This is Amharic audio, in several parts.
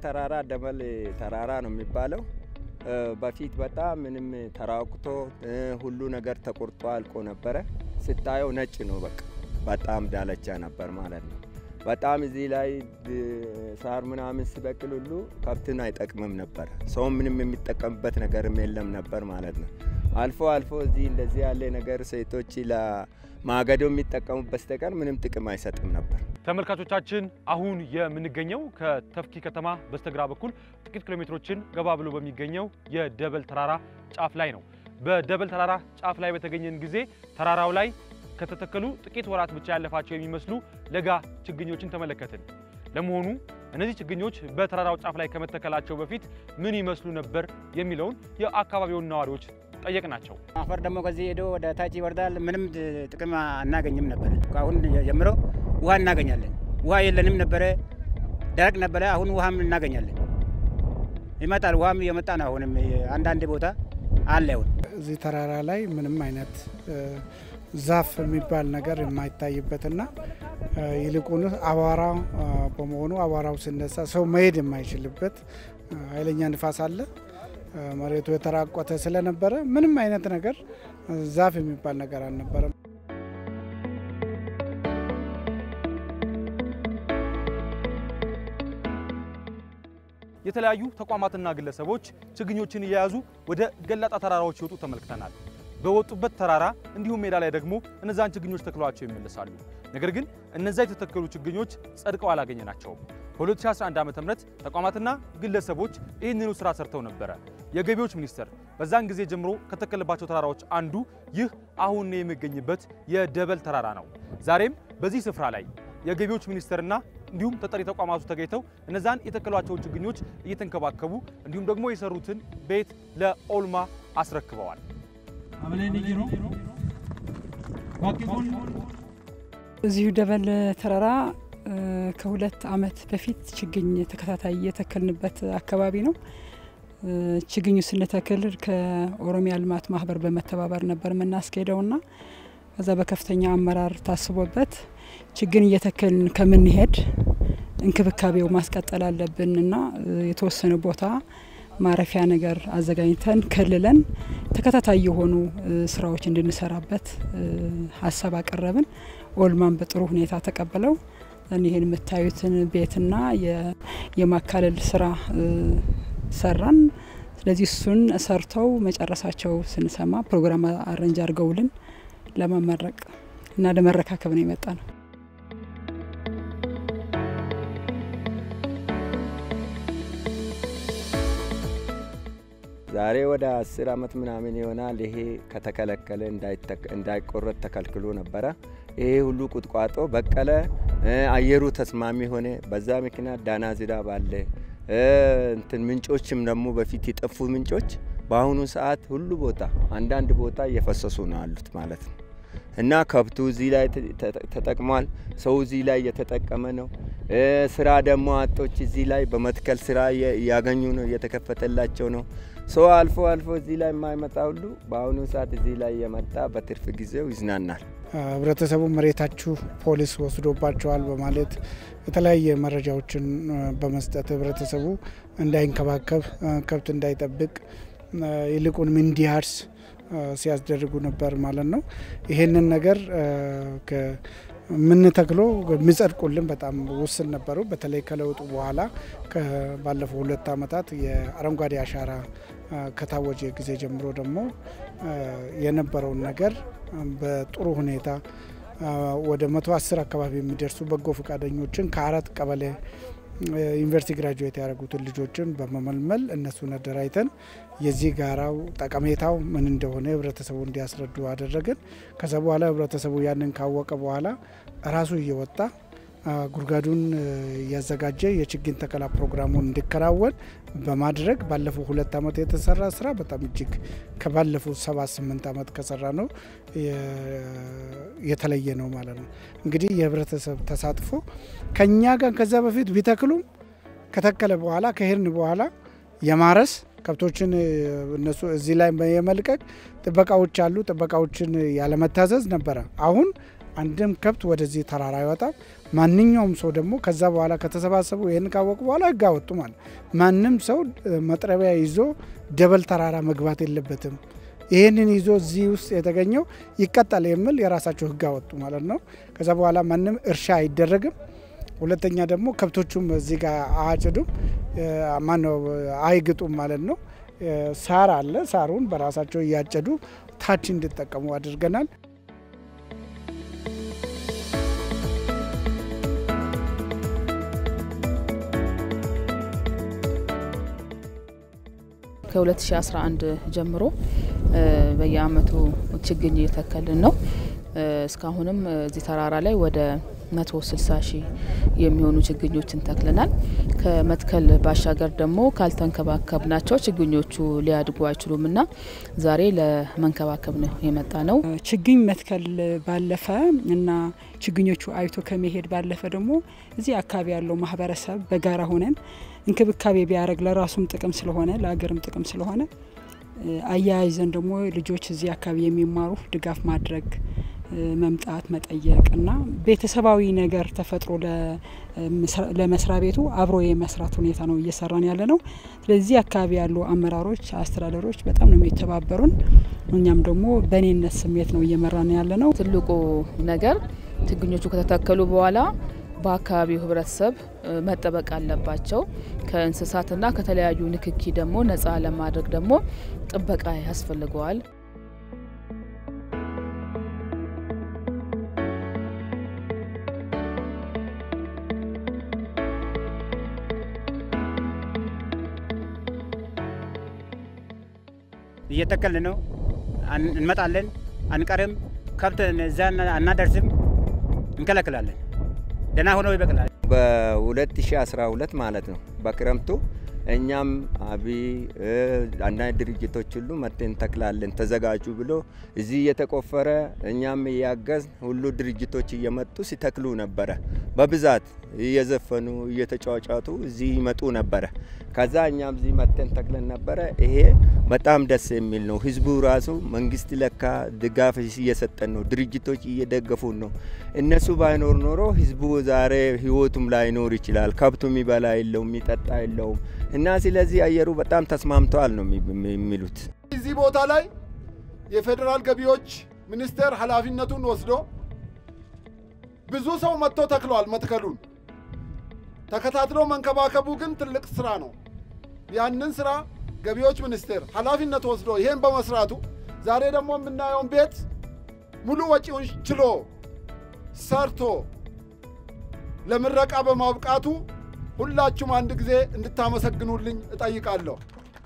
ተራራ ደበል ተራራ ነው የሚባለው። በፊት በጣም ምንም ተራቁቶ ሁሉ ነገር ተቆርጦ አልቆ ነበረ። ስታየው ነጭ ነው፣ በቃ በጣም ዳለቻ ነበር ማለት ነው። በጣም እዚህ ላይ ሳር ምናምን ሲበቅል ሁሉ ከብትን አይጠቅምም ነበር። ሰው ምንም የሚጠቀምበት ነገርም የለም ነበር ማለት ነው። አልፎ አልፎ እዚህ እንደዚህ ያለ ነገር ሴቶች ለማገዶ የሚጠቀሙት በስተቀር ምንም ጥቅም አይሰጥም ነበር። ተመልካቾቻችን አሁን የምንገኘው ከተፍኪ ከተማ በስተግራ በኩል ጥቂት ኪሎ ሜትሮችን ገባ ብሎ በሚገኘው የደበል ተራራ ጫፍ ላይ ነው። በደበል ተራራ ጫፍ ላይ በተገኘን ጊዜ ተራራው ላይ ከተተከሉ ጥቂት ወራት ብቻ ያለፋቸው የሚመስሉ ለጋ ችግኞችን ተመለከትን። ለመሆኑ እነዚህ ችግኞች በተራራው ጫፍ ላይ ከመተከላቸው በፊት ምን ይመስሉ ነበር የሚለውን የአካባቢውን ነዋሪዎች ጠየቅናቸው። አፈር ደግሞ ከዚህ ሄዶ ወደ ታች ይወርዳል። ምንም ጥቅም አናገኝም ነበር። ከአሁን ጀምሮ ውሃ እናገኛለን። ውሃ የለንም ነበረ፣ ደረቅ ነበረ። አሁን ውሃም እናገኛለን። ይመጣል፣ ውሃም እየመጣ ነው። አሁንም አንዳንድ ቦታ አለ። አሁን እዚህ ተራራ ላይ ምንም አይነት ዛፍ የሚባል ነገር የማይታይበትና ይልቁን አቧራ በመሆኑ አቧራው ሲነሳ ሰው መሄድ የማይችልበት ኃይለኛ ንፋስ አለ። መሬቱ የተራቆተ ስለነበረ ምንም አይነት ነገር ዛፍ የሚባል ነገር አልነበረም። የተለያዩ ተቋማትና ግለሰቦች ችግኞችን እየያዙ ወደ ገላጣ ተራራዎች ሲወጡ ተመልክተናል። በወጡበት ተራራ እንዲሁም ሜዳ ላይ ደግሞ እነዛን ችግኞች ተክለዋቸው ይመለሳሉ። ነገር ግን እነዛ የተተከሉ ችግኞች ጸድቀው አላገኘናቸውም። በ2011 ዓ.ም ተቋማትና ግለሰቦች ይህንኑ ስራ ሰርተው ነበረ። የገቢዎች ሚኒስቴር በዛን ጊዜ ጀምሮ ከተከለባቸው ተራራዎች አንዱ ይህ አሁን የሚገኝበት የደበል ተራራ ነው። ዛሬም በዚህ ስፍራ ላይ የገቢዎች ሚኒስቴርና እንዲሁም ተጠሪ ተቋማቱ ተገኝተው እነዛን የተከሏቸውን ችግኞች እየተንከባከቡ እንዲሁም ደግሞ የሰሩትን ቤት ለኦልማ አስረክበዋል። እዚሁ ደበል ተራራ ከሁለት ዓመት በፊት ችግኝ ተከታታይ የተከልንበት አካባቢ ነው። ችግኙ ስንተክል ከኦሮሚያ ልማት ማህበር በመተባበር ነበር የምናስኬደውና ከዛ በከፍተኛ አመራር ታስቦበት ችግኝ እየተከልን ከምንሄድ እንክብካቤው ማስቀጠል አለብንና የተወሰነ ቦታ ማረፊያ ነገር አዘጋጅተን ከልለን ተከታታይ የሆኑ ስራዎች እንድንሰራበት ሀሳብ አቀረብን። ኦልማን በጥሩ ሁኔታ ተቀበለው ይህን የምታዩትን ቤትና የማካለል ስራ ሰራን። ስለዚህ እሱን ሰርተው መጨረሳቸው ስንሰማ ፕሮግራም አረንጅ አድርገውልን ለመመረቅ እና ለመረካከብ ነው የመጣ ነው። ዛሬ ወደ አስር አመት ምናምን ይሆናል። ይሄ ከተከለከለ እንዳይቆረጥ ተከልክሎ ነበረ። ይሄ ሁሉ ቁጥቋጦ በቀለ፣ አየሩ ተስማሚ ሆነ። በዛ ምክንያት ዳና ዝናብ አለ። እንትን ምንጮችም ደግሞ በፊት የጠፉ ምንጮች በአሁኑ ሰዓት ሁሉ ቦታ አንዳንድ ቦታ እየፈሰሱ ነው ያሉት ማለት ነው። እና ከብቱ እዚህ ላይ ተጠቅሟል። ሰው እዚህ ላይ እየተጠቀመ ነው። ስራ ደግሞ አጦች እዚህ ላይ በመትከል ስራ እያገኙ ነው፣ እየተከፈተላቸው ነው። ሰው አልፎ አልፎ እዚህ ላይ የማይመጣ ሁሉ በአሁኑ ሰዓት እዚህ ላይ እየመጣ በትርፍ ጊዜው ይዝናናል። ህብረተሰቡ መሬታችሁ ፖሊስ ወስዶባቸዋል በማለት የተለያየ መረጃዎችን በመስጠት ህብረተሰቡ እንዳይንከባከብ፣ ከብት እንዳይጠብቅ፣ ይልቁንም እንዲያርስ ሲያስደርጉ ነበር ማለት ነው። ይሄንን ነገር የምንተክሎ የሚጸድቁልን በጣም ውስን ነበሩ። በተለይ ከለውጡ በኋላ ባለፈው ሁለት ዓመታት የአረንጓዴ አሻራ ከታወጀ ጊዜ ጀምሮ ደግሞ የነበረውን ነገር በጥሩ ሁኔታ ወደ መቶ አስር አካባቢ የሚደርሱ በጎ ፈቃደኞችን ከአራት ቀበሌ ዩኒቨርሲቲ ግራጁዌት ያደረጉትን ልጆችን በመመልመል እነሱን አደራጅተን የዚህ ጋራው ጠቀሜታው ምን እንደሆነ ህብረተሰቡ እንዲያስረዱ አደረግን። ከዛ በኋላ ህብረተሰቡ ያንን ካወቀ በኋላ ራሱ እየወጣ ጉድጓዱን እያዘጋጀ የችግኝ ተከላ ፕሮግራሙን እንዲከናወን በማድረግ ባለፈው ሁለት ዓመት የተሰራ ስራ በጣም እጅግ ከባለፉት ሰባት ስምንት ዓመት ከሰራ ነው የተለየ ነው ማለት ነው። እንግዲህ የህብረተሰብ ተሳትፎ ከኛ ጋር ከዛ በፊት ቢተክሉም ከተከለ በኋላ ከሄድን በኋላ የማረስ ከብቶችን እነሱ እዚህ ላይ የመልቀቅ ጥበቃዎች አሉ። ጥበቃዎችን ያለመታዘዝ ነበረ። አሁን አንድም ከብት ወደዚህ ተራራ አይወጣም። ማንኛውም ሰው ደግሞ ከዛ በኋላ ከተሰባሰቡ ይህን ካወቁ በኋላ ህግ አወጡ ማለት ማንም ሰው መጥረቢያ ይዞ ደበል ተራራ መግባት የለበትም። ይህንን ይዞ እዚህ ውስጥ የተገኘው ይቀጣል የሚል የራሳቸው ህግ አወጡ ማለት ነው። ከዛ በኋላ ማንም እርሻ አይደረግም። ሁለተኛ ደግሞ ከብቶቹም እዚህ ጋር አያጭዱም፣ ማነው አይግጡም ማለት ነው። ሳር አለ። ሳሩን በራሳቸው እያጨዱ ታች እንዲጠቀሙ አድርገናል። ከ2011 ጀምሮ በየአመቱ ችግኝ እየተከልን ነው። እስካሁንም እዚህ ተራራ ላይ ወደ 160 ሺህ የሚሆኑ ችግኞችን ተክለናል። ከመትከል ባሻገር ደግሞ ካልተንከባከብናቸው ችግኞቹ ሊያድጉ አይችሉም እና ዛሬ ለመንከባከብ ነው የመጣ ነው። ችግኝ መትከል ባለፈ እና ችግኞቹ አይቶ ከመሄድ ባለፈ ደግሞ እዚህ አካባቢ ያለው ማህበረሰብ በጋራ ሆነን እንክብካቤ ቢያደርግ ለራሱም ጥቅም ስለሆነ ለሀገርም ጥቅም ስለሆነ አያይዘን ደግሞ ልጆች እዚህ አካባቢ የሚማሩ ድጋፍ ማድረግ መምጣት መጠየቅ እና ቤተሰባዊ ነገር ተፈጥሮ ለመስሪያ ቤቱ አብሮ የመስራት ሁኔታ ነው እየሰራን ያለ ነው። ስለዚህ አካባቢ ያሉ አመራሮች፣ አስተዳደሮች በጣም ነው የሚተባበሩን። እኛም ደግሞ በእኔነት ስሜት ነው እየመራን ያለ ነው። ትልቁ ነገር ችግኞቹ ከተተከሉ በኋላ በአካባቢው ህብረተሰብ መጠበቅ አለባቸው። ከእንስሳትና ከተለያዩ ንክኪ ደግሞ ነጻ ለማድረግ ደግሞ ጥበቃ ያስፈልገዋል። እየተከልን ነው። እንመጣለን፣ አንቀርም። ከብት እዛ አናደርስም፣ እንከለክላለን። ደህና ሆኖ ይበቅላል። በ2012 ማለት ነው በክረምቱ እኛም አቢ አንዳንድ ድርጅቶች ሁሉ መጥተን እንተክላለን ተዘጋጁ ብሎ እዚህ እየተቆፈረ እኛም እያገዝ ሁሉ ድርጅቶች እየመጡ ሲተክሉ ነበረ። በብዛት እየዘፈኑ እየተጫጫቱ እዚህ ይመጡ ነበረ። ከዛ እኛም እዚህ መጥተን ተክለን ነበረ። ይሄ በጣም ደስ የሚል ነው። ህዝቡ ራሱ መንግስት ለካ ድጋፍ እየሰጠን ነው፣ ድርጅቶች እየደገፉን ነው። እነሱ ባይኖር ኖሮ ህዝቡ ዛሬ ህይወቱም ላይኖር ይችላል። ከብቱ የሚበላ የለውም፣ የሚጠጣ የለውም። እና ስለዚህ አየሩ በጣም ተስማምተዋል ነው የሚሉት። እዚህ ቦታ ላይ የፌዴራል ገቢዎች ሚኒስቴር ኃላፊነቱን ወስዶ ብዙ ሰው መጥቶ ተክለዋል። መትከሉን ተከታትሎ መንከባከቡ ግን ትልቅ ስራ ነው። ያንን ስራ ገቢዎች ሚኒስቴር ኃላፊነት ወስዶ ይሄን በመስራቱ ዛሬ ደግሞ የምናየውን ቤት ሙሉ ወጪውን ችሎ ሰርቶ ለምረቃ በማብቃቱ ሁላችሁም አንድ ጊዜ እንድታመሰግኑልኝ እጠይቃለሁ።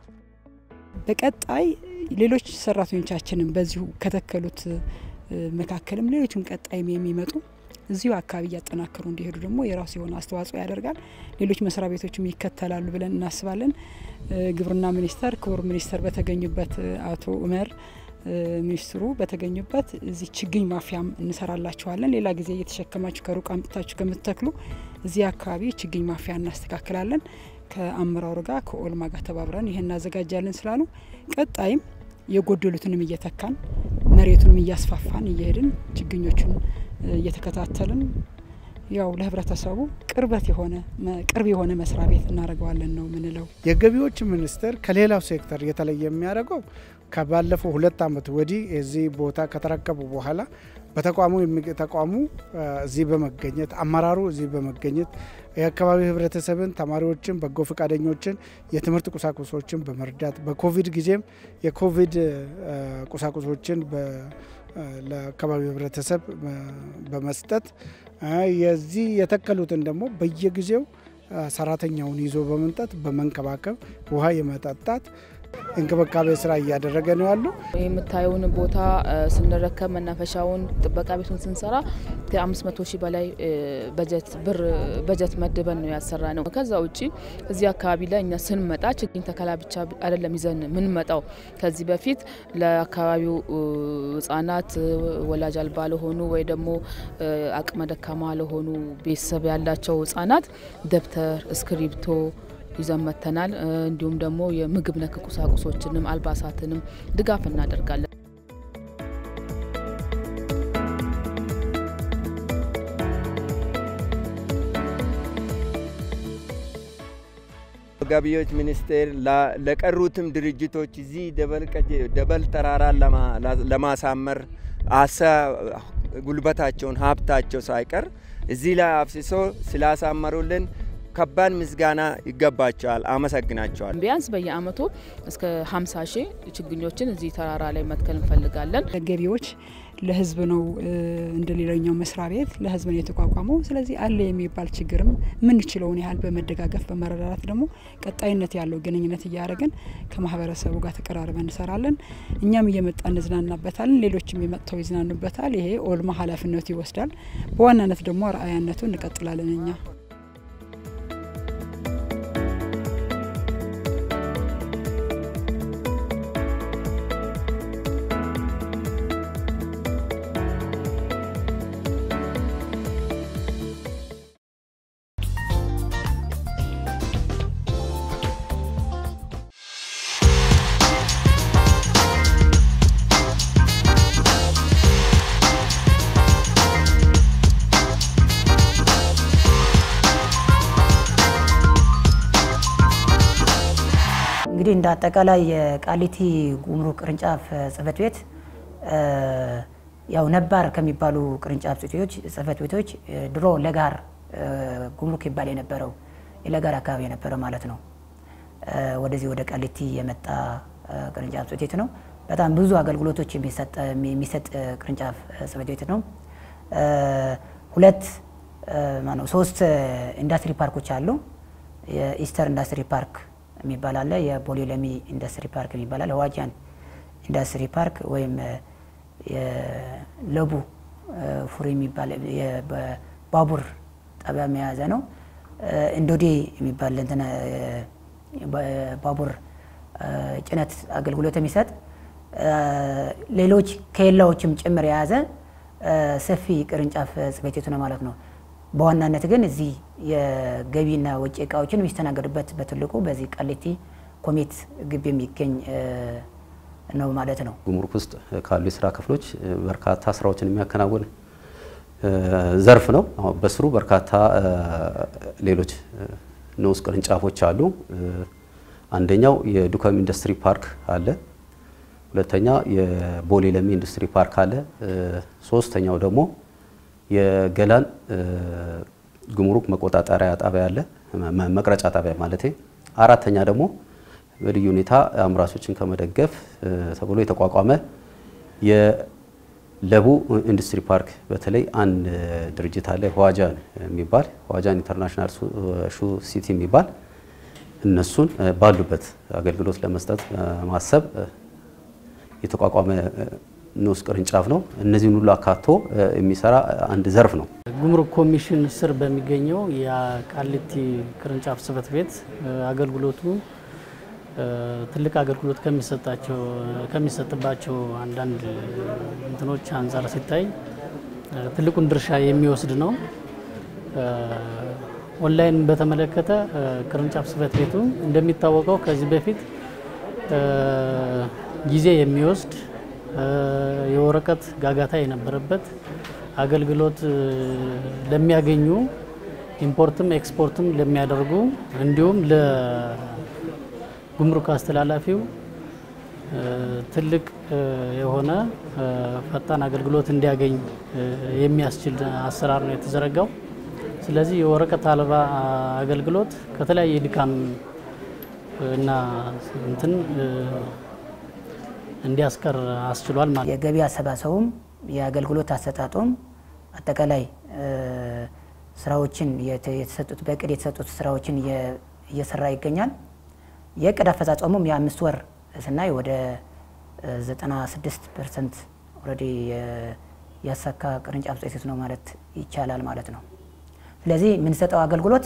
በቀጣይ ሌሎች ሰራተኞቻችንም በዚሁ ከተከሉት መካከልም ሌሎችም ቀጣይም የሚመጡ እዚሁ አካባቢ እያጠናከሩ እንዲሄዱ ደግሞ የራሱ የሆነ አስተዋጽኦ ያደርጋል። ሌሎች መስሪያ ቤቶችም ይከተላሉ ብለን እናስባለን። ግብርና ሚኒስቴር ክቡር ሚኒስተር በተገኙበት አቶ ኡመር ሚኒስትሩ በተገኙበት እዚህ ችግኝ ማፍያም እንሰራላችኋለን። ሌላ ጊዜ እየተሸከማችሁ ከሩቅ አምጥታችሁ ከምትተክሉ እዚህ አካባቢ ችግኝ ማፍያ እናስተካክላለን። ከአመራሩ ጋር ከኦልማ ጋር ተባብረን ይህን እናዘጋጃለን ስላሉ ቀጣይም የጎደሉትንም እየተካን መሬቱንም እያስፋፋን እየሄድን ችግኞቹን እየተከታተልን ያው ለህብረተሰቡ ቅርበት የሆነ ቅርብ የሆነ መስሪያ ቤት እናደርገዋለን ነው ምንለው። የገቢዎች ሚኒስቴር ከሌላው ሴክተር የተለየ የሚያደርገው ከባለፈው ሁለት ዓመት ወዲህ የዚህ ቦታ ከተረከቡ በኋላ በተቋሙ ተቋሙ እዚህ በመገኘት አመራሩ እዚህ በመገኘት የአካባቢ ህብረተሰብን፣ ተማሪዎችን፣ በጎ ፈቃደኞችን የትምህርት ቁሳቁሶችን በመርዳት በኮቪድ ጊዜም የኮቪድ ቁሳቁሶችን ለአካባቢው ህብረተሰብ በመስጠት የዚህ የተከሉትን ደግሞ በየጊዜው ሰራተኛውን ይዞ በመምጣት በመንከባከብ ውሃ የመጠጣት እንክብካቤ ስራ እያደረገ ነው ያለው። የምታየውን ቦታ ስንረከብ መናፈሻውን ጥበቃ ቤቱን ስንሰራ ከ500 ሺህ በላይ በጀት ብር በጀት መድበን ነው ያሰራ ነው። ከዛ ውጭ እዚህ አካባቢ ላይ እኛ ስንመጣ ችግኝ ተከላ ብቻ አይደለም ይዘን ምንመጣው። ከዚህ በፊት ለአካባቢው ህጻናት ወላጅ አልባ ለሆኑ ወይ ደግሞ አቅመ ደካማ ለሆኑ ቤተሰብ ያላቸው ህጻናት ደብተር፣ እስክሪብቶ ይዘን መጥተናል። እንዲሁም ደግሞ የምግብ ነክ ቁሳቁሶችንም አልባሳትንም ድጋፍ እናደርጋለን። ለገቢዎች ሚኒስቴር ለቀሩትም ድርጅቶች እዚህ ደበል ተራራን ለማሳመር አሳ ጉልበታቸውን ሀብታቸው ሳይቀር እዚህ ላይ አፍስሶ ስላሳመሩልን ከባድ ምስጋና ይገባቸዋል። አመሰግናቸዋል። ቢያንስ በየአመቱ እስከ 50 ሺህ ችግኞችን እዚህ ተራራ ላይ መትከል እንፈልጋለን። ገቢዎች ለህዝብ ነው እንደ ሌላኛው መስሪያ ቤት ለህዝብ ነው የተቋቋመው። ስለዚህ አለ የሚባል ችግርም የምንችለውን ያህል በመደጋገፍ በመረዳዳት ደግሞ ቀጣይነት ያለው ግንኙነት እያደረግን ከማህበረሰቡ ጋር ተቀራርበን እንሰራለን። እኛም እየመጣ እንዝናናበታለን፣ ሌሎችም የመጥተው ይዝናኑበታል። ይሄ ኦልማ ኃላፊነቱ ይወስዳል። በዋናነት ደግሞ ረአያነቱ እንቀጥላለን እኛ እንግዲህ እንደ አጠቃላይ የቃሊቲ ጉምሩክ ቅርንጫፍ ጽህፈት ቤት ያው ነባር ከሚባሉ ቅርንጫፍ ጽህፈት ጽህፈት ቤቶች ድሮ ለጋር ጉምሩክ ይባል የነበረው የለጋር አካባቢ የነበረ ማለት ነው። ወደዚህ ወደ ቃሊቲ የመጣ ቅርንጫፍ ጽህፈት ቤት ነው። በጣም ብዙ አገልግሎቶች የሚሰጥ ቅርንጫፍ ጽህፈት ቤት ነው። ሁለት ማነው ሶስት ኢንዱስትሪ ፓርኮች አሉ። የኢስተር ኢንዱስትሪ ፓርክ የሚባል አለ። የቦሌ ለሚ ኢንዱስትሪ ፓርክ የሚባል አለ። ዋጃን ኢንዱስትሪ ፓርክ ወይም የለቡ ፉሪ የሚባል ባቡር ጣቢያ የያዘ ነው። እንዶዴ የሚባል እንትን ባቡር ጭነት አገልግሎት የሚሰጥ ሌሎች ከሌላዎችም ጭምር የያዘ ሰፊ ቅርንጫፍ ጽህፈት ቤቱ ነው ማለት ነው። በዋናነት ግን እዚህ የገቢና ወጪ እቃዎችን የሚስተናገዱበት በትልቁ በዚህ ቃሊቲ ኮሜት ግቢ የሚገኝ ነው ማለት ነው። ጉምሩክ ውስጥ ካሉ የስራ ክፍሎች በርካታ ስራዎችን የሚያከናውን ዘርፍ ነው። በስሩ በርካታ ሌሎች ንዑስ ቅርንጫፎች አሉ። አንደኛው የዱከም ኢንዱስትሪ ፓርክ አለ። ሁለተኛ የቦሌ ለሚ ኢንዱስትሪ ፓርክ አለ። ሶስተኛው ደግሞ የገላን ጉምሩክ መቆጣጠሪያ ጣቢያ አለ፣ መቅረጫ ጣቢያ ማለት። አራተኛ ደግሞ በልዩ ሁኔታ አምራቾችን ከመደገፍ ተብሎ የተቋቋመ የለቡ ኢንዱስትሪ ፓርክ በተለይ አንድ ድርጅት አለ ዋጃን የሚባል ዋጃን ኢንተርናሽናል ሹ ሲቲ የሚባል እነሱን ባሉበት አገልግሎት ለመስጠት ማሰብ የተቋቋመ ንዑስ ቅርንጫፍ ነው። እነዚህን ሁሉ አካቶ የሚሰራ አንድ ዘርፍ ነው። ጉምሩክ ኮሚሽን ስር በሚገኘው የቃሊቲ ቅርንጫፍ ጽህፈት ቤት አገልግሎቱ ትልቅ አገልግሎት ከሚሰጣቸው ከሚሰጥባቸው አንዳንድ እንትኖች አንጻር ሲታይ ትልቁን ድርሻ የሚወስድ ነው። ኦንላይን በተመለከተ ቅርንጫፍ ጽህፈት ቤቱ እንደሚታወቀው ከዚህ በፊት ጊዜ የሚወስድ የወረቀት ጋጋታ የነበረበት አገልግሎት ለሚያገኙ ኢምፖርትም ኤክስፖርትም ለሚያደርጉ እንዲሁም ለጉምሩክ አስተላላፊው ትልቅ የሆነ ፈጣን አገልግሎት እንዲያገኝ የሚያስችል አሰራር ነው የተዘረጋው። ስለዚህ የወረቀት አልባ አገልግሎት ከተለያየ ድካም እና እንትን እንዲያስቀር አስችሏል ማለት የገቢ አሰባሰቡም የአገልግሎት አሰጣጡም አጠቃላይ ስራዎችን የተሰጡት በእቅድ የተሰጡት ስራዎችን እየሰራ ይገኛል። የእቅድ አፈጻጸሙም የአምስት ወር ስናይ ወደ 96 ፐርሰንት ኦልሬዲ ያሳካ ቅርንጫፍ ጽሕፈት ቤት ነው ማለት ይቻላል ማለት ነው። ስለዚህ የምንሰጠው አገልግሎት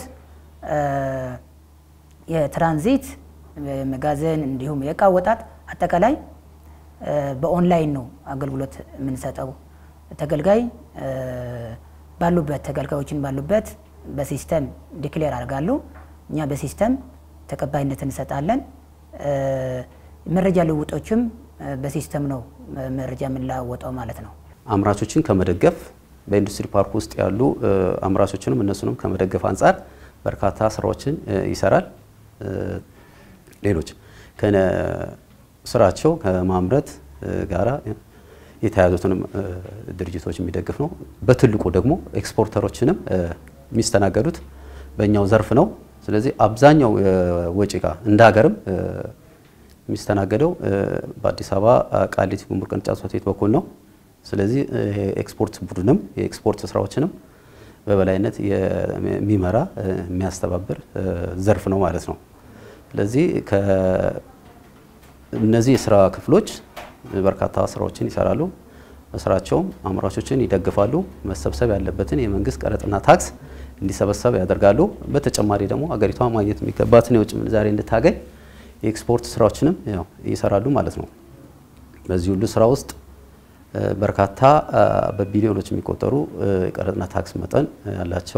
የትራንዚት መጋዘን፣ እንዲሁም የእቃ አወጣጥ አጠቃላይ በኦንላይን ነው አገልግሎት የምንሰጠው። ተገልጋይ ባሉበት ተገልጋዮችን ባሉበት በሲስተም ዲክሌር አድርጋሉ። እኛ በሲስተም ተቀባይነት እንሰጣለን። መረጃ ልውጦችም በሲስተም ነው መረጃ የምንለዋወጠው ማለት ነው። አምራቾችን ከመደገፍ በኢንዱስትሪ ፓርክ ውስጥ ያሉ አምራቾችንም እነሱንም ከመደገፍ አንጻር በርካታ ስራዎችን ይሰራል። ሌሎች ከነ ስራቸው ከማምረት ጋራ የተያዙትንም ድርጅቶች የሚደግፍ ነው። በትልቁ ደግሞ ኤክስፖርተሮችንም የሚስተናገዱት በእኛው ዘርፍ ነው። ስለዚህ አብዛኛው ወጪ እቃ እንደ ሀገርም የሚስተናገደው በአዲስ አበባ ቃሊቲ ጉምሩክ ቅርንጫፍ ጽሕፈት ቤት በኩል ነው። ስለዚህ ኤክስፖርት ቡድንም የኤክስፖርት ስራዎችንም በበላይነት የሚመራ የሚያስተባብር ዘርፍ ነው ማለት ነው። ስለዚህ እነዚህ የስራ ክፍሎች በርካታ ስራዎችን ይሰራሉ። በስራቸውም አምራቾችን ይደግፋሉ። መሰብሰብ ያለበትን የመንግስት ቀረጥና ታክስ እንዲሰበሰብ ያደርጋሉ። በተጨማሪ ደግሞ አገሪቷ ማግኘት የሚገባትን የውጭ ምንዛሬ እንድታገኝ የኤክስፖርት ስራዎችንም ያው ይሰራሉ ማለት ነው። በዚህ ሁሉ ስራ ውስጥ በርካታ በቢሊዮኖች የሚቆጠሩ የቀረጥና ታክስ መጠን ያላቸው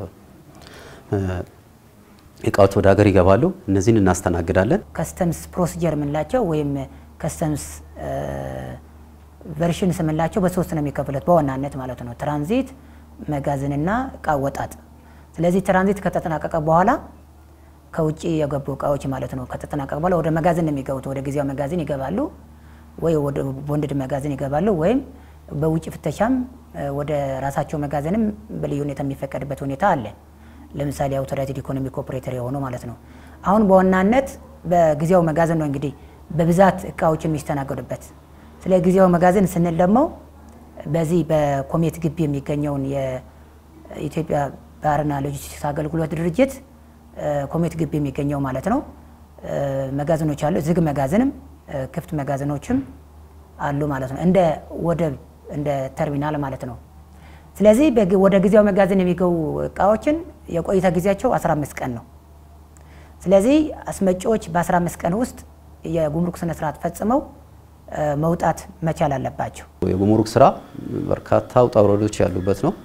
እቃዎች ወደ ሀገር ይገባሉ። እነዚህን እናስተናግዳለን። ከስተምስ ፕሮሲጀር የምንላቸው ወይም ከስተምስ ቨርሽን ስምንላቸው በሶስት ነው የሚከፍሉት በዋናነት ማለት ነው፣ ትራንዚት፣ መጋዘንና እቃ ወጣጥ። ስለዚህ ትራንዚት ከተጠናቀቀ በኋላ ከውጭ የገቡ እቃዎች ማለት ነው ከተጠናቀቀ በኋላ ወደ መጋዘን ነው የሚገቡት። ወደ ጊዜያዊ መጋዘን ይገባሉ ወይ ወደ ቦንድድ መጋዘን ይገባሉ ወይም በውጭ ፍተሻም ወደ ራሳቸው መጋዘንም በልዩ ሁኔታ የሚፈቀድበት ሁኔታ አለ። ለምሳሌ አውቶራይትድ ኢኮኖሚ ኮኦፕሬተር የሆነው ማለት ነው። አሁን በዋናነት በጊዜያዊ መጋዘን ነው እንግዲህ በብዛት እቃዎች የሚስተናገዱበት። ስለ ጊዜያዊ መጋዘን ስንል ደግሞ በዚህ በኮሜት ግቢ የሚገኘውን የኢትዮጵያ ባህርና ሎጂስቲክስ አገልግሎት ድርጅት ኮሜት ግቢ የሚገኘው ማለት ነው መጋዘኖች አሉ። ዝግ መጋዘንም ክፍት መጋዘኖችም አሉ ማለት ነው። እንደ ወደብ እንደ ተርሚናል ማለት ነው። ስለዚህ ወደ ጊዜያዊ መጋዘን የሚገቡ እቃዎችን የቆይታ ጊዜያቸው 15 ቀን ነው። ስለዚህ አስመጪዎች በ15 ቀን ውስጥ የጉምሩክ ስነ ስርዓት ፈጽመው መውጣት መቻል አለባቸው። የጉምሩክ ስራ በርካታ ውጣ ውረዶች ያሉበት ነው።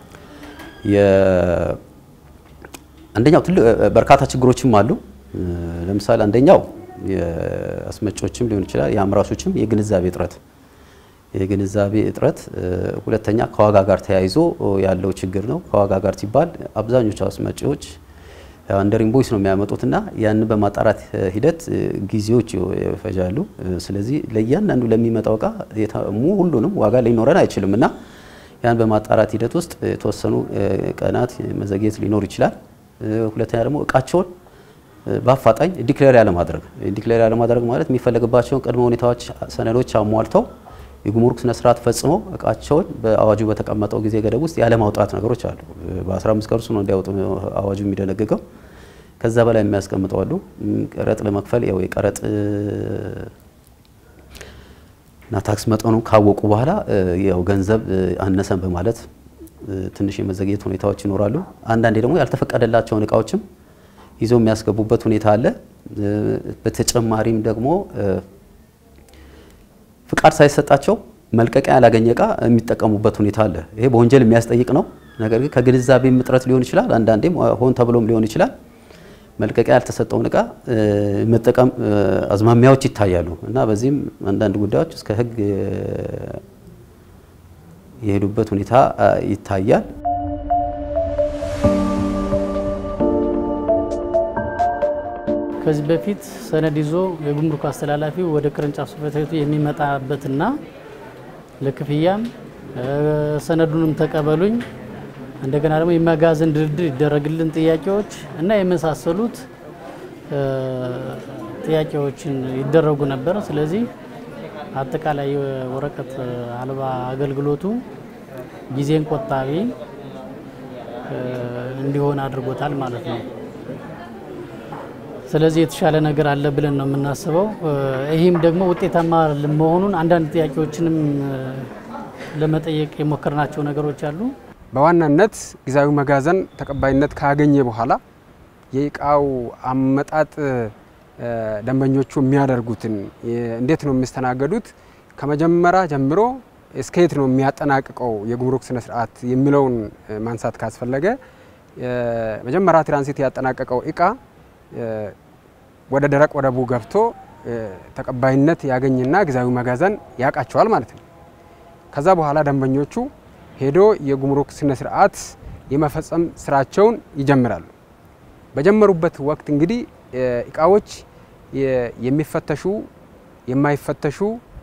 አንደኛው ትልቅ በርካታ ችግሮችም አሉ። ለምሳሌ አንደኛው የአስመጪዎችም ሊሆን ይችላል የአምራቾችም የግንዛቤ እጥረት የግንዛቤ እጥረት፣ ሁለተኛ ከዋጋ ጋር ተያይዞ ያለው ችግር ነው። ከዋጋ ጋር ሲባል አብዛኞቹ አስመጪዎች አንደር ኢንቮይስ ነው የሚያመጡትና ያንን በማጣራት ሂደት ጊዜዎች ይፈጃሉ። ስለዚህ ለእያንዳንዱ ለሚመጣው እቃ ሁሉንም ዋጋ ሊኖረን አይችልም እና ያን በማጣራት ሂደት ውስጥ የተወሰኑ ቀናት መዘግየት ሊኖር ይችላል። ሁለተኛ ደግሞ እቃቸውን በአፋጣኝ ዲክሌር ያለማድረግ ዲክሌር ያለማድረግ ማለት የሚፈለግባቸውን ቅድመ ሁኔታዎች፣ ሰነዶች አሟልተው የጉምሩክ ስነ ስርዓት ፈጽመው እቃቸውን በአዋጁ በተቀመጠው ጊዜ ገደብ ውስጥ ያለማውጣት ነገሮች አሉ። በ15 ቀን ውስጥ ነው እንዲያወጡ አዋጁ የሚደነግገው። ከዛ በላይ የሚያስቀምጠው አሉ። ቀረጥ ለመክፈል ያው የቀረጥ እና ታክስ መጠኑ ካወቁ በኋላ ያው ገንዘብ አነሰን በማለት ትንሽ የመዘግየት ሁኔታዎች ይኖራሉ። አንዳንዴ ደግሞ ያልተፈቀደላቸውን እቃዎችም ይዘው የሚያስገቡበት ሁኔታ አለ። በተጨማሪም ደግሞ ፍቃድ ሳይሰጣቸው መልቀቂያ ያላገኘ እቃ የሚጠቀሙበት ሁኔታ አለ። ይሄ በወንጀል የሚያስጠይቅ ነው። ነገር ግን ከግንዛቤም እጥረት ሊሆን ይችላል። አንዳንዴም ሆን ተብሎም ሊሆን ይችላል። መልቀቂያ ያልተሰጠውን እቃ መጠቀም አዝማሚያዎች ይታያሉ እና በዚህም አንዳንድ ጉዳዮች እስከ ሕግ የሄዱበት ሁኔታ ይታያል። ከዚህ በፊት ሰነድ ይዞ የጉምሩክ አስተላላፊው ወደ ቅርንጫፍ ጽሕፈት ቤቱ የሚመጣበትና ለክፍያም ሰነዱንም ተቀበሉኝ እንደገና ደግሞ የመጋዘን ድርድር ይደረግልን ጥያቄዎች እና የመሳሰሉት ጥያቄዎችን ይደረጉ ነበር። ስለዚህ አጠቃላይ የወረቀት አልባ አገልግሎቱ ጊዜን ቆጣቢ እንዲሆን አድርጎታል ማለት ነው። ስለዚህ የተሻለ ነገር አለ ብለን ነው የምናስበው። ይህም ደግሞ ውጤታማ መሆኑን አንዳንድ ጥያቄዎችንም ለመጠየቅ የሞከርናቸው ነገሮች አሉ። በዋናነት ጊዜያዊ መጋዘን ተቀባይነት ካገኘ በኋላ የእቃው አመጣጥ ደንበኞቹ የሚያደርጉትን እንዴት ነው የሚስተናገዱት፣ ከመጀመሪያ ጀምሮ እስከ የት ነው የሚያጠናቅቀው የጉምሩክ ስነ ስርዓት የሚለውን ማንሳት ካስፈለገ መጀመሪያ ትራንሲት ያጠናቀቀው እቃ ወደ ደረቅ ወደቡ ገብቶ ተቀባይነት ያገኝና ጊዜያዊ መጋዘን ያውቃቸዋል ማለት ነው። ከዛ በኋላ ደንበኞቹ ሄዶ የጉምሩክ ስነ ስርዓት የመፈጸም ስራቸውን ይጀምራሉ። በጀመሩበት ወቅት እንግዲህ እቃዎች የሚፈተሹ የማይፈተሹ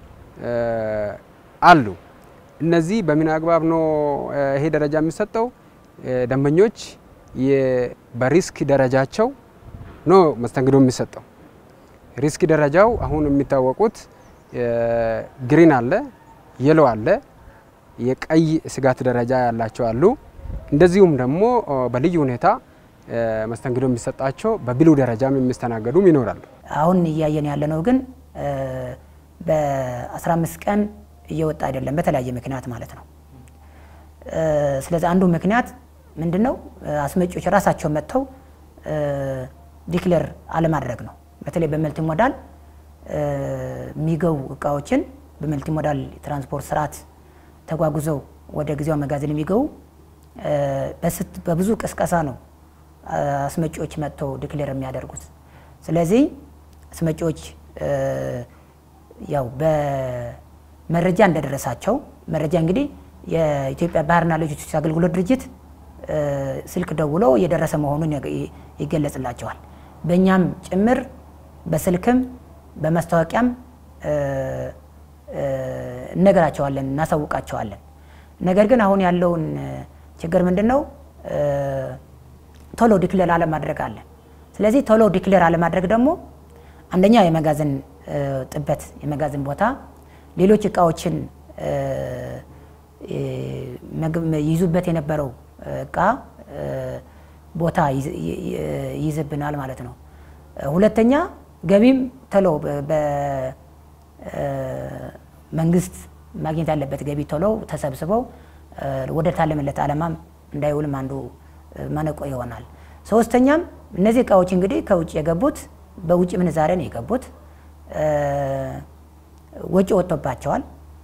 አሉ። እነዚህ በምን አግባብ ነው ይሄ ደረጃ የሚሰጠው? ደንበኞች በሪስክ ደረጃቸው ነው መስተንግዶ የሚሰጠው። ሪስክ ደረጃው አሁን የሚታወቁት ግሪን አለ፣ የሎ አለ፣ የቀይ ስጋት ደረጃ ያላቸው አሉ። እንደዚሁም ደግሞ በልዩ ሁኔታ መስተንግዶ የሚሰጣቸው በብሉ ደረጃም የሚስተናገዱም ይኖራሉ። አሁን እያየን ያለነው ግን በ15 ቀን እየወጣ አይደለም፣ በተለያየ ምክንያት ማለት ነው። ስለዚህ አንዱ ምክንያት ምንድን ነው? አስመጪዎች ራሳቸው መጥተው ዲክሌር አለማድረግ ነው። በተለይ በመልቲ ሞዳል የሚገቡ እቃዎችን በመልቲ ሞዳል ትራንስፖርት ስርዓት ተጓጉዘው ወደ ጊዜያዊ መጋዘን የሚገቡ በብዙ ቅስቀሳ ነው አስመጪዎች መጥተው ዲክሌር የሚያደርጉት። ስለዚህ አስመጪዎች ያው በመረጃ እንደደረሳቸው መረጃ እንግዲህ የኢትዮጵያ ባህርና ሎጂስቲክስ አገልግሎት ድርጅት ስልክ ደውሎ የደረሰ መሆኑን ይገለጽላቸዋል። በእኛም ጭምር በስልክም በማስታወቂያም እነገራቸዋለን፣ እናሳውቃቸዋለን። ነገር ግን አሁን ያለውን ችግር ምንድን ነው? ቶሎ ዲክሌር አለማድረግ አለ። ስለዚህ ቶሎ ዲክሌር አለማድረግ ደግሞ አንደኛ የመጋዘን ጥበት፣ የመጋዘን ቦታ ሌሎች እቃዎችን ይዙበት የነበረው እቃ ቦታ ይይዝብናል ማለት ነው። ሁለተኛ ገቢም ቶሎ በመንግስት ማግኘት ያለበት ገቢ ቶሎ ተሰብስበው ወደ ታለመለት ዓላማም እንዳይውልም አንዱ ማነቆ ይሆናል። ሶስተኛም እነዚህ እቃዎች እንግዲህ ከውጭ የገቡት በውጭ ምንዛሬ ነው የገቡት፣ ወጪ ወጥቶባቸዋል።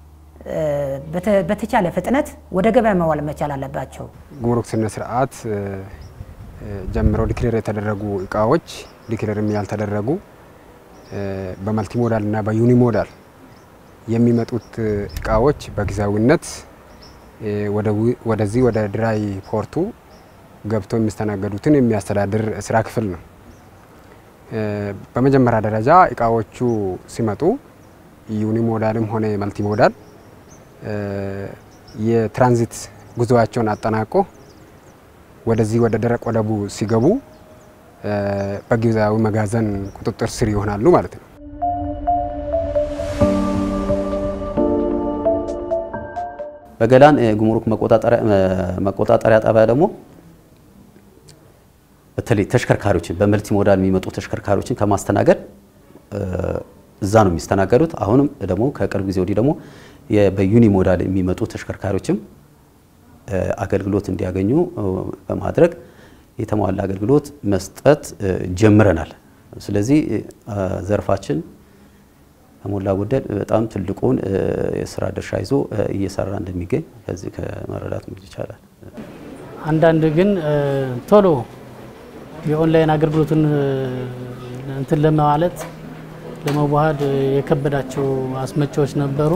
በተቻለ ፍጥነት ወደ ገበያ መዋል መቻል አለባቸው። ጉምሩክ ስነ ስርዓት ጀምረው ዲክሌር የተደረጉ እቃዎች ዲክሌርም ያልተደረጉ በመልቲ ሞዳል እና በዩኒ ሞዳል የሚመጡት እቃዎች በጊዜያዊነት ወደዚህ ወደ ድራይ ፖርቱ ገብተው የሚስተናገዱትን የሚያስተዳድር ስራ ክፍል ነው። በመጀመሪያ ደረጃ እቃዎቹ ሲመጡ ዩኒ ሞዳልም ሆነ መልቲ ሞዳል የትራንዚት ጉዞዋቸውን አጠናቆ ወደዚህ ወደ ደረቅ ወደቡ ሲገቡ በጊዜያዊ መጋዘን ቁጥጥር ስር ይሆናሉ ማለት ነው። በገላን ጉምሩክ መቆጣጠሪያ ጣቢያ ደግሞ በተለይ ተሽከርካሪዎችን በመልቲ ሞዳል የሚመጡ ተሽከርካሪዎችን ከማስተናገድ እዛ ነው የሚስተናገዱት። አሁንም ደግሞ ከቅርብ ጊዜ ወዲህ ደግሞ በዩኒ ሞዳል የሚመጡ ተሽከርካሪዎችም አገልግሎት እንዲያገኙ በማድረግ የተሟላ አገልግሎት መስጠት ጀምረናል። ስለዚህ ዘርፋችን ከሞላ ጎደል በጣም ትልቁን የስራ ድርሻ ይዞ እየሰራ እንደሚገኝ ከዚህ ከመረዳት ይቻላል። አንዳንድ ግን ቶሎ የኦንላይን አገልግሎቱን እንትን ለማለት ለመዋሃድ የከበዳቸው አስመጪዎች ነበሩ።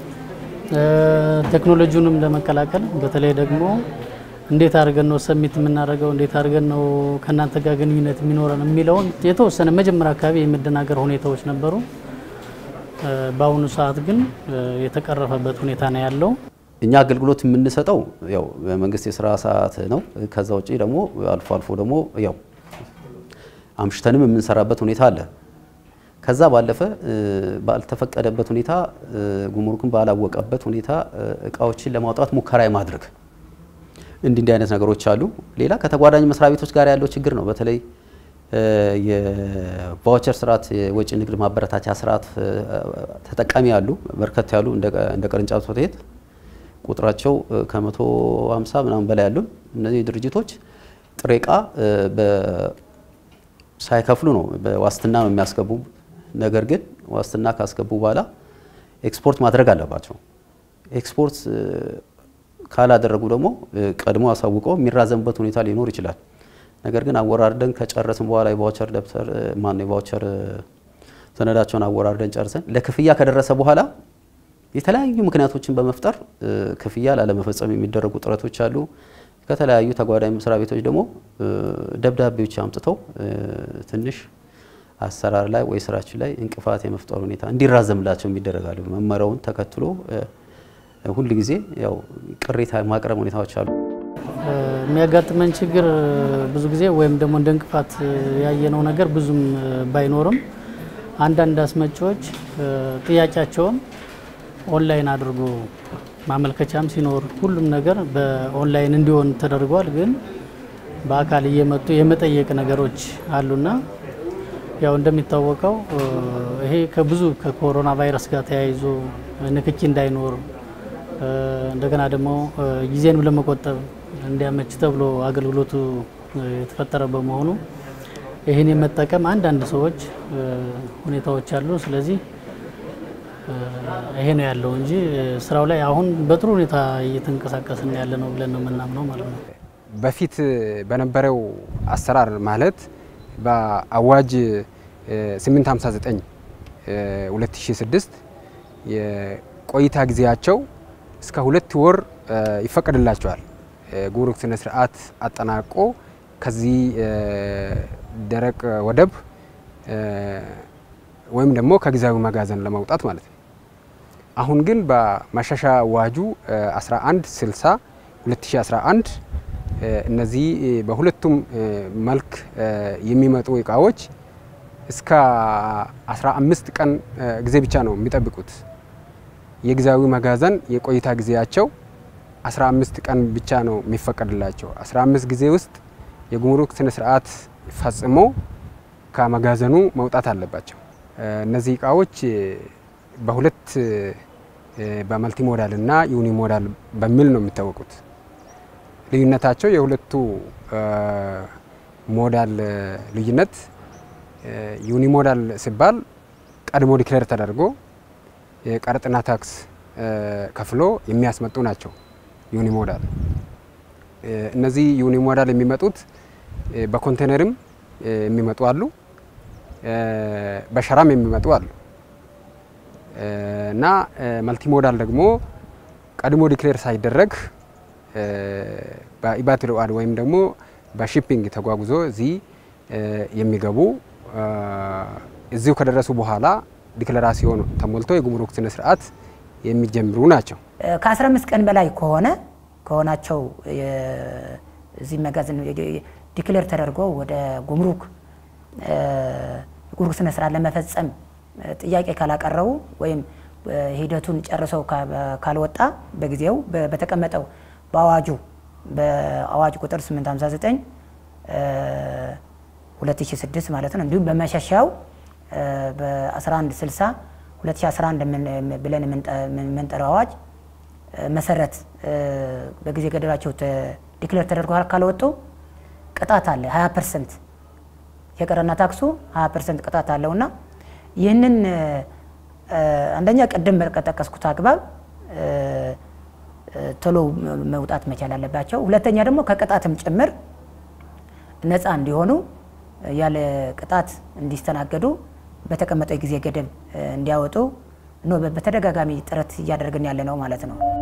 ቴክኖሎጂውንም ለመቀላቀል በተለይ ደግሞ እንዴት አድርገን ነው ሰሚት የምናደርገው፣ እንዴት አድርገን ነው ከእናንተ ጋር ግንኙነት የሚኖረን የሚለውን የተወሰነ መጀመሪያ አካባቢ የመደናገር ሁኔታዎች ነበሩ። በአሁኑ ሰዓት ግን የተቀረፈበት ሁኔታ ነው ያለው። እኛ አገልግሎት የምንሰጠው ያው በመንግስት የስራ ሰዓት ነው። ከዛ ውጭ ደግሞ አልፎ አልፎ ደግሞ ያው አምሽተንም የምንሰራበት ሁኔታ አለ። ከዛ ባለፈ ባልተፈቀደበት ሁኔታ ጉምሩክን ባላወቀበት ሁኔታ እቃዎችን ለማውጣት ሙከራ የማድረግ እንዲህ እንዲህ አይነት ነገሮች አሉ። ሌላ ከተጓዳኝ መስሪያ ቤቶች ጋር ያለው ችግር ነው። በተለይ የቫውቸር ስርዓት የወጪ ንግድ ማበረታቻ ስርዓት ተጠቃሚ ያሉ በርከት ያሉ እንደ ቅርንጫፍ ጽሕፈት ቤት ቁጥራቸው ከመቶ ሃምሳ ምናምን በላይ ያሉ እነዚህ ድርጅቶች ጥሬ እቃ ሳይከፍሉ ነው በዋስትና ነው የሚያስገቡ። ነገር ግን ዋስትና ካስገቡ በኋላ ኤክስፖርት ማድረግ አለባቸው። ኤክስፖርት ካላደረጉ ደግሞ ቀድሞ አሳውቀው የሚራዘምበት ሁኔታ ሊኖር ይችላል። ነገር ግን አወራርደን ከጨረስን በኋላ የቫውቸር ደብተር ማነው የቫውቸር ሰነዳቸውን አወራርደን ጨርሰን ለክፍያ ከደረሰ በኋላ የተለያዩ ምክንያቶችን በመፍጠር ክፍያ ላለመፈጸም የሚደረጉ ጥረቶች አሉ። ከተለያዩ ተጓዳኝ መስሪያ ቤቶች ደግሞ ደብዳቤዎች አምጥተው ትንሽ አሰራር ላይ ወይ ስራችን ላይ እንቅፋት የመፍጠር ሁኔታ እንዲራዘምላቸው የሚደረጋሉ። መመሪያውን ተከትሎ ሁል ጊዜ ያው ቅሬታ ማቅረብ ሁኔታዎች አሉ። የሚያጋጥመን ችግር ብዙ ጊዜ ወይም ደግሞ እንደ እንቅፋት ያየነው ነገር ብዙም ባይኖርም አንዳንድ አስመጪዎች ጥያቄያቸውን ኦንላይን አድርጎ ማመልከቻም ሲኖር ሁሉም ነገር በኦንላይን እንዲሆን ተደርጓል። ግን በአካል እየመጡ የመጠየቅ ነገሮች አሉና ያው እንደሚታወቀው ይሄ ከብዙ ከኮሮና ቫይረስ ጋር ተያይዞ ንክኪ እንዳይኖር እንደገና ደግሞ ጊዜንም ለመቆጠብ እንዲያመች ተብሎ አገልግሎቱ የተፈጠረ በመሆኑ ይህን የመጠቀም አንዳንድ ሰዎች ሁኔታዎች አሉ። ስለዚህ ይሄ ነው ያለው እንጂ ስራው ላይ አሁን በጥሩ ሁኔታ እየተንቀሳቀስን ያለ ነው ብለን ነው የምናምነው ማለት ነው። በፊት በነበረው አሰራር ማለት በአዋጅ 859 2006 የቆይታ ጊዜያቸው እስከ ሁለት ወር ይፈቀድላቸዋል። ጉምሩክ ስነ ስርዓት አጠናቆ ከዚህ ደረቅ ወደብ ወይም ደግሞ ከጊዜያዊ መጋዘን ለመውጣት ማለት ነው። አሁን ግን በማሻሻ አዋጁ 1160 2011 እነዚህ በሁለቱም መልክ የሚመጡ እቃዎች እስከ 15 ቀን ጊዜ ብቻ ነው የሚጠብቁት። የጊዜያዊ መጋዘን የቆይታ ጊዜያቸው 15 ቀን ብቻ ነው የሚፈቀድላቸው። 15 ጊዜ ውስጥ የጉምሩክ ስነ ስርዓት ፈጽሞ ከመጋዘኑ መውጣት አለባቸው። እነዚህ እቃዎች በሁለት በመልቲ ሞዳል እና ዩኒ ሞዳል በሚል ነው የሚታወቁት። ልዩነታቸው የሁለቱ ሞዳል ልዩነት ዩኒ ሞዳል ሲባል ቀድሞ ዲክሌር ተደርጎ የቀረጥና ታክስ ከፍሎ የሚያስመጡ ናቸው። ዩኒ ሞዳል እነዚህ ዩኒ ሞዳል የሚመጡት በኮንቴነርም የሚመጡ አሉ፣ በሸራም የሚመጡ አሉ እና መልቲ ሞዳል ደግሞ ቀድሞ ዲክሌር ሳይደረግ በኢባት ልዑል ወይም ደግሞ በሺፒንግ ተጓጉዞ እዚህ የሚገቡ እዚሁ ከደረሱ በኋላ ዲክለራሲዮን ተሞልቶ የጉምሩክ ስነ ስርዓት የሚጀምሩ ናቸው። ከ15 ቀን በላይ ከሆነ ከሆናቸው እዚህ መጋዘን ዲክሌር ተደርጎ ወደ ጉምሩክ ጉምሩክ ስነ ስርዓት ለመፈጸም ጥያቄ ካላቀረቡ ወይም ሂደቱን ጨርሰው ካልወጣ በጊዜው በተቀመጠው በአዋጁ በአዋጅ ቁጥር 859 2006 ማለት ነው። እንዲሁም በመሸሻው በ1160 2011 ብለን የምንጠራው አዋጅ መሰረት በጊዜ ገደባቸው ዲክሌር ተደርጎ ካልወጡ ቅጣት አለ። 20 ፐርሰንት የቀረና ታክሱ 20 ፐርሰንት ቅጣት አለውና ይህንን አንደኛ ቅድም በጠቀስኩት አግባብ ቶሎ መውጣት መቻል አለባቸው። ሁለተኛ ደግሞ ከቅጣትም ጭምር ነፃ እንዲሆኑ ያለ ቅጣት እንዲስተናገዱ በተቀመጠው የጊዜ ገደብ እንዲያወጡ ነው በተደጋጋሚ ጥረት እያደረግን ያለ ነው ማለት ነው።